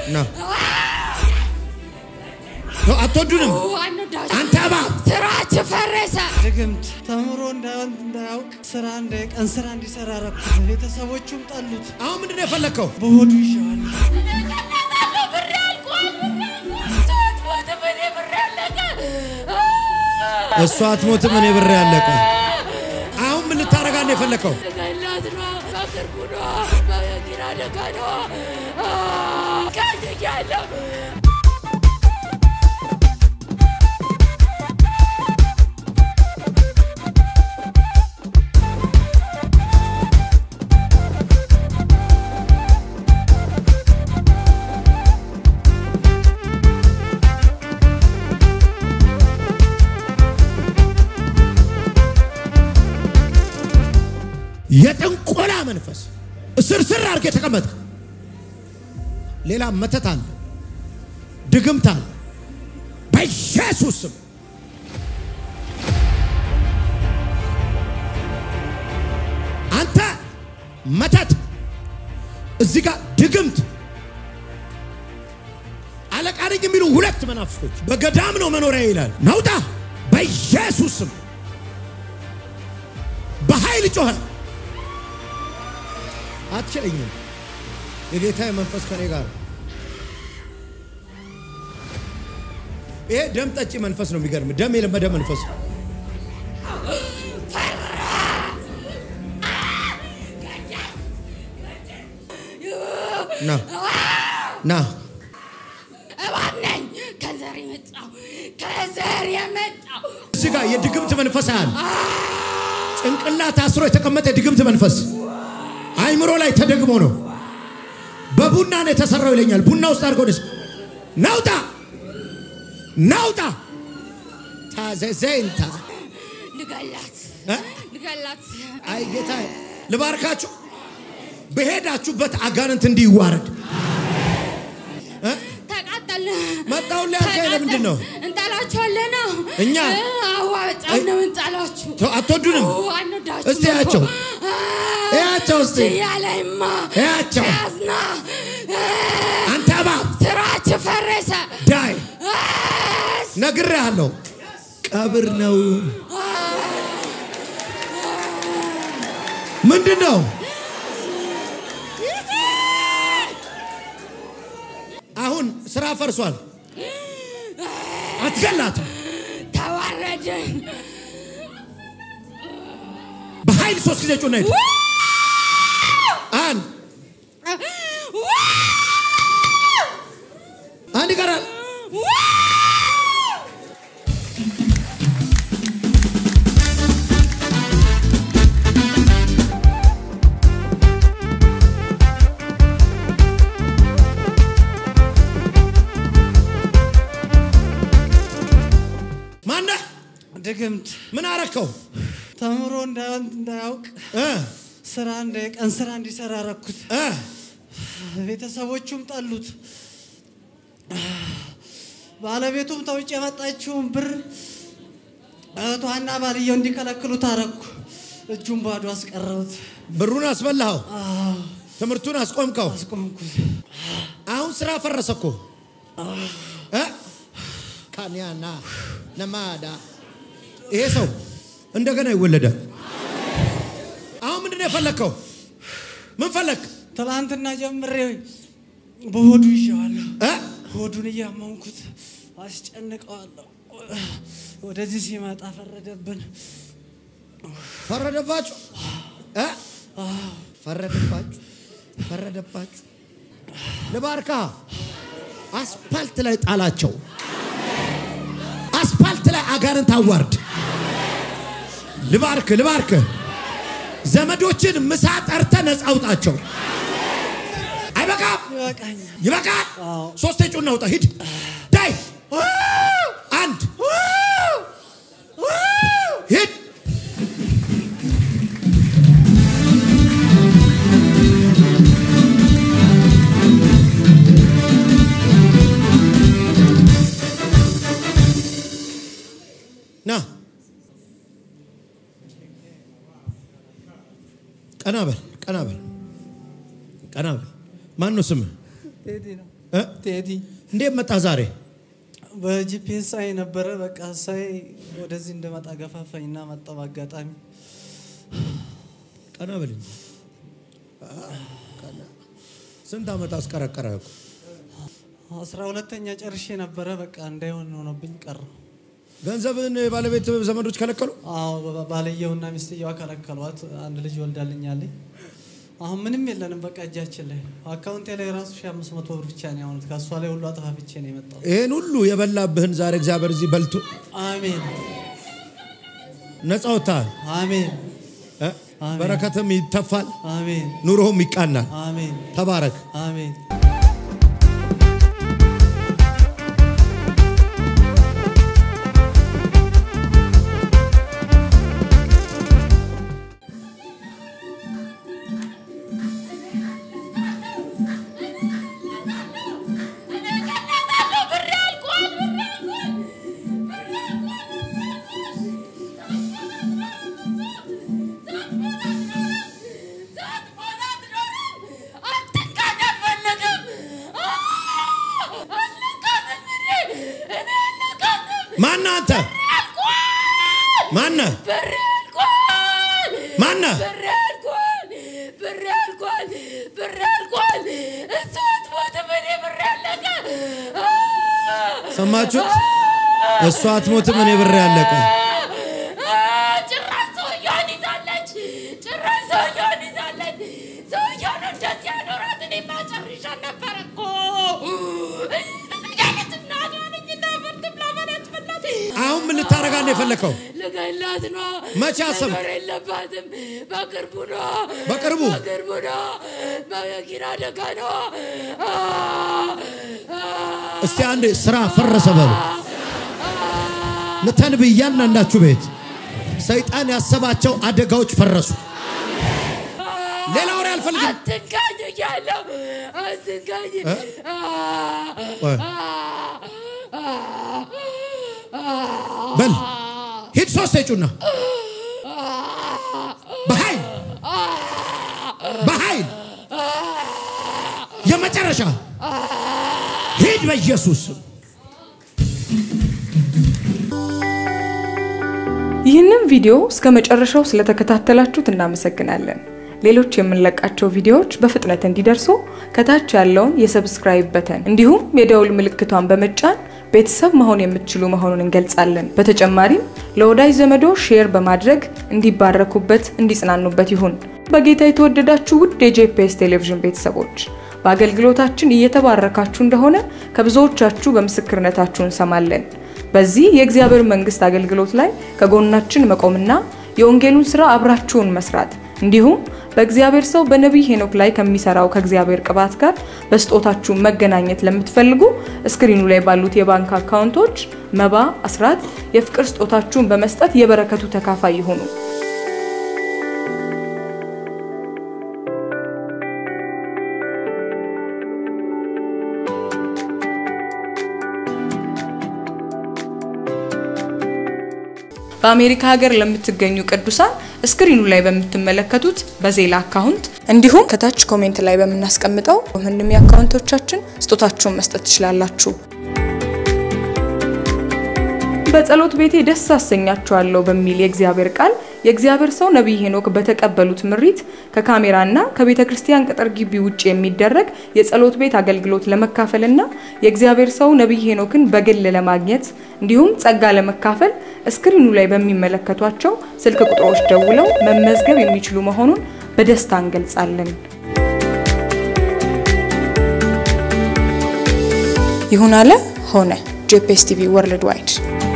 ና አትወዱንም። አንተ እባብ ስራችሁ ፈረሰ። ድግምት ተምሮ እንዳያውቅ ስራ ቀን ስራ እንዲሰራ ረኩት። ቤተሰቦቹም ጠሉት። አሁን ምንድን ነው የፈለግከው? በሆዱ ይሸዋል። ብር ያልቋል። ስትሞት በኔ ብር ያለቀ። እሷ አትሞትም፣ እኔ ብር ያለቀ። አሁን ምን ልታረጋ ነው የፈለግከው? ገላት ነው። በቅርቡ ነው። በመኪና አደጋ ነው። ከድያለሁ። የጥንቆላ መንፈስ እስርስር አድርገ የተቀመጥክ ሌላ መተት አለ፣ ድግምት አለ። በኢየሱስ ስም አንተ መተት፣ እዚህ ጋር ድግምት፣ አለቃ ነኝ የሚሉ ሁለት መናፍስቶች በገዳም ነው መኖሪያ ይላል። ናውጣ በኢየሱስ ስም በኃይል ጮኸ። አትችለኝም። የጌታ መንፈስ ከኔ ጋር ነው። ይሄ ደም ጠጪ መንፈስ ነው። የሚገርም ደም የለመደ መንፈስ ነው። ና ና እባብ ነኝ። ከዘር የመጣው ከዘር የመጣው እዚህ ጋር የድግምት መንፈስ አለ። ጭንቅላት አስሮ የተቀመጠ የድግምት መንፈስ አይምሮ ላይ ተደግሞ ነው። በቡና ነው የተሰራው ይለኛል። ቡና ውስጥ አድርገው ደስ ናውጣ ናውጣ ታዘዘንታ ልገላት እ? ልገላት አይ ጌታ ልባርካችሁ። በሄዳችሁበት አጋንንት እንዲዋረድ እ? ተቃጠል መጣሁልህ ያልከኝ ለምንድን ነው? እንጠላችኋለን ነው እኛ? አዋ በጣም ነው እንጠላችሁ ተው፣ አትወዱንም? አንወዳችሁ እስቲ ያቸው እያቸው እስቲ ያለይማ እያቸው ያዝና አንተ እባብ ስራችሁ ፈረሰ ዳይ ነግሬሃለሁ። ቀብር ነው። ምንድን ነው? አሁን ስራ ፈርሷል። አትገላትም። ተዋረድን በኃይል ሶስት ጊዜ ጩና ሂድ። አንድ አንድ ይቀራል። ማነህ? ድግምት ምን አረከው? ተምሮ እንዳያውቅ እ ስራ ቀን ስራ እንዲሰራ ረኩት። እ ቤተሰቦቹም ጠሉት። ባለቤቱም ተውጭ የመጣችውን ብር እህቷና ባልየው እንዲከለክሉት አረኩ። እጁን ባዶ አስቀረሁት። ብሩን አስበላኸው፣ አዎ፣ ትምህርቱን አስቆምከው። አስቆምኩት። አሁን ስራ ፈረሰ እኮ እ? ካንያና ነማዳ ይሄ ሰው እንደገና ይወለዳል። አሁን ምንድን ነው የፈለግከው? ምን ፈለግ? ትላንትና ጀምሬ በሆዱ ይዤዋለሁ። እ? ሆዱን እያመንኩት አስጨንቀዋለሁ። ወደዚህ ሲመጣ ፈረደብን። ፈረደባችሁ እ? ፈረደባችሁ ፈረደባችሁ። ልባርካ አስፓልት ላይ ጣላቸው። አስፓልት ላይ አጋንንት አዋርድ። ልባርክ ልባርክ ዘመዶችን ምሳ ጠርተ ነፃ አውጣቸው። አይበቃም? ይበቃኛል። ይበቃል። አዎ። ሶስት ጩና አውጣ። ሂድ ዳይ አንድ ሂድ ና ቀና በል ቀና በል ቀና በል። ማን ነው ስምህ? ቴዲ ነው። እ? ቴዲ እንዴት መጣ ዛሬ? በጂፒኤስ ሳይ ነበረ። በቃ ሳይ ወደዚህ እንደመጣ ገፋፋኝና መጣሁ በአጋጣሚ። ቀና በል እንጂ። ቀና። ስንት ዓመት አስቀረቀረ? አስራ ሁለተኛ ጨርሼ ነበረ። በቃ እንዳይሆን ሆኖብኝ ቀረ። ገንዘብን ባለቤት ዘመዶች ከለከሉ? አዎ ባ- ባልየውና ሚስትየዋ ከለከሏት። አንድ ልጅ ወልዳልኛለች። አሁን ምንም የለንም። በቃ እጃችን ላይ አካውንቴ ላይ ራሱ ሺህ አምስት መቶ ብር ብቻ ነው ያሁኑት። ከእሷ ላይ ሁሉ አጠፋፍቼ ነው የመጣው። ይህን ሁሉ የበላብህን ዛሬ እግዚአብሔር እዚህ በልቶ አሜን ነፃ ወጥተሃል። አሜን እ? አሜን። በረከትም ይተፋል፣ አሜን ኑሮህም ይቃናል። አሜን ተባረክ። አሜን። ማነህ አንተ? ማነህ? ማነህ? ሰማችሁት? እሷ አትሞትም፣ እኔ ብሬ ያለቀ ጭራሽ ሰውየውን ይዛለች። ጭራሽ ሰውየውን ይዛለች። ሰውየውን እንደዚህ ያኖራት እኔማ ጨርሻት ነበር እኮ። ያለች እናቷ ነኝ እና ፍርድ ብላ በላች በላት። አሁን ምን ልታረጋት ነው የፈለከው? ልገላት ነው። መቼ አሰብክ? መኖር የለባትም። በቅርቡ ነው። በቅርቡ? በቅርቡ ነው። በመኪና አደጋ ነው። እስቲ አንድ ስራ ፈረሰ በሉ። ንተንብ እያንዳንዳችሁ ቤት ሰይጣን ያሰባቸው አደጋዎች ፈረሱ። ሌላ ወሬ አልፈልግም። አትንካኝ እያለሁ አትንካኝ። እ? ቆይ፣ በል ሂድ፣ ሶስት ጩና በኃይል በኃይል የመጨረሻ ሂድ በኢየሱስ ስም። ይህንን ቪዲዮ እስከ መጨረሻው ስለተከታተላችሁት እናመሰግናለን። ሌሎች የምንለቃቸው ቪዲዮዎች በፍጥነት እንዲደርሱ ከታች ያለውን የሰብስክራይብ በተን እንዲሁም የደውል ምልክቷን በመጫን ቤተሰብ መሆን የምትችሉ መሆኑን እንገልጻለን። በተጨማሪም ለወዳጅ ዘመዶ ሼር በማድረግ እንዲባረኩበት፣ እንዲጽናኑበት ይሁን። በጌታ የተወደዳችሁ ውድ የጄፒኤስ ቴሌቪዥን ቤተሰቦች በአገልግሎታችን እየተባረካችሁ እንደሆነ ከብዙዎቻችሁ በምስክርነታችሁ እንሰማለን። በዚህ የእግዚአብሔር መንግስት አገልግሎት ላይ ከጎናችን መቆምና የወንጌሉን ስራ አብራችሁን መስራት እንዲሁም በእግዚአብሔር ሰው በነቢይ ሄኖክ ላይ ከሚሰራው ከእግዚአብሔር ቅባት ጋር በስጦታችሁ መገናኘት ለምትፈልጉ እስክሪኑ ላይ ባሉት የባንክ አካውንቶች መባ፣ አስራት፣ የፍቅር ስጦታችሁን በመስጠት የበረከቱ ተካፋይ ይሁኑ። በአሜሪካ ሀገር ለምትገኙ ቅዱሳን ስክሪኑ ላይ በምትመለከቱት በዜላ አካውንት እንዲሁም ከታች ኮሜንት ላይ በምናስቀምጠው ምንም የአካውንቶቻችን ስጦታችሁን መስጠት ትችላላችሁ። በጸሎት ቤቴ ደስ አሰኛችኋለሁ በሚል የእግዚአብሔር ቃል የእግዚአብሔር ሰው ነቢይ ሄኖክ በተቀበሉት ምሪት ከካሜራና ከቤተ ክርስቲያን ቅጥር ግቢ ውጭ የሚደረግ የጸሎት ቤት አገልግሎት ለመካፈልና የእግዚአብሔር ሰው ነቢይ ሄኖክን በግል ለማግኘት እንዲሁም ጸጋ ለመካፈል እስክሪኑ ላይ በሚመለከቷቸው ስልክ ቁጥሮች ደውለው መመዝገብ የሚችሉ መሆኑን በደስታ እንገልጻለን። ይሁን አለ ሆነ። ጄፒኤስ ቲቪ ወርልድ ዋይድ